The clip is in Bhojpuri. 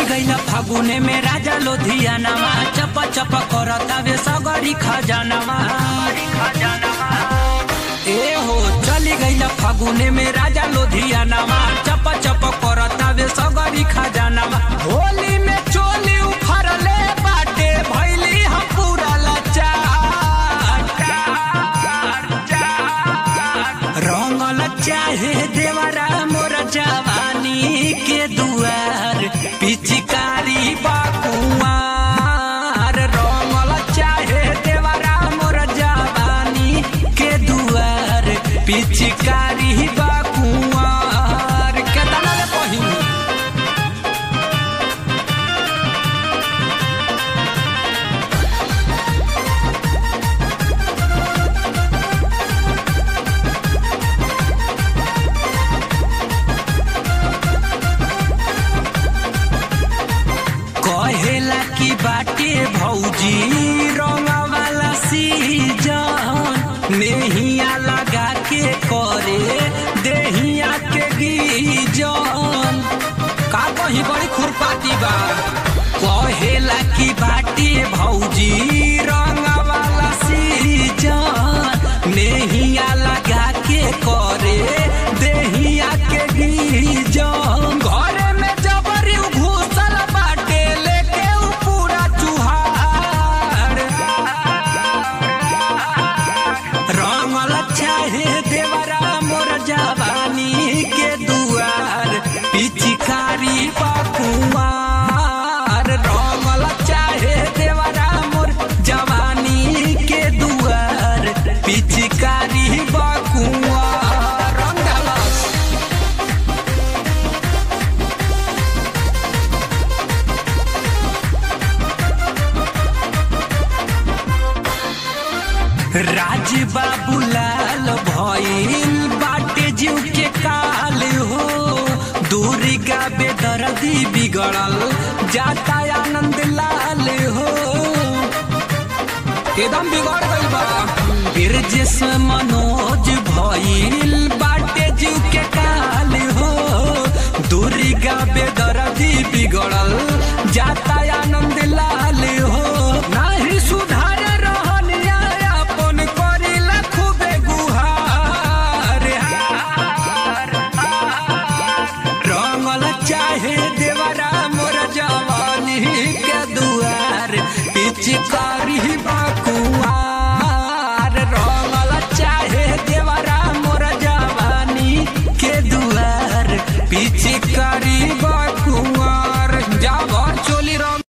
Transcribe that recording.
गईला फागुने में राजा लोधियानामा चप चप करतावे सगरी खजानामा ए हो चली गईला फागुने में राजा लोधियानामा चप चप करतावे सगरी खजानामा होली में चोली उफरले बाटे भैली हम पूरा लाचार रंगल चाहे देवरा मोर जवानी के दुआर पिचकारी बाकुआर रंगल चाहे देवरा मोर जवानी के दुआर पिचकारी बाकुआर केतना ले पहिनी कहेला की बाटे भौजी रंगवाला सीजन नेहिया लगा के करे देहिया के गीजन का कहीं बड़ी खुरपाती बा कहेला की बाटे भौजी रंगवाला सीजन नेहिया लगा के करे देहिया के गीजन घरे में जबरी घुसल बाटे लेके उ पूरा चुहार रंगल चाहे देवरा मोर जवानी के दुआर पिचकारी बकुआर रंगल चाहे देवरा मोर जवानी के दुआर पिचकारी बकुआर रंग डालस राज बाबू लाल भइल बाटे जीव के काल हो दुर्गा बेदर्दी बिगड़ल जाता आनंद लाल हो एकदम बिगड़ गइल बा बिरजेश मनोज भइल बाटे जीव के काल हो दुर्गा बेदर्दी बिगड़ल जाता आनंद लाल हो नाही सुधार रहनिया अपन करिला खूबे गुहार हार, हार। रंगल चाहे देवरा मोर जवानी के दुआर पिचकारी बकुआर रंगल चाहे देवरा मोर जवानी के दुआर पिचकारी बा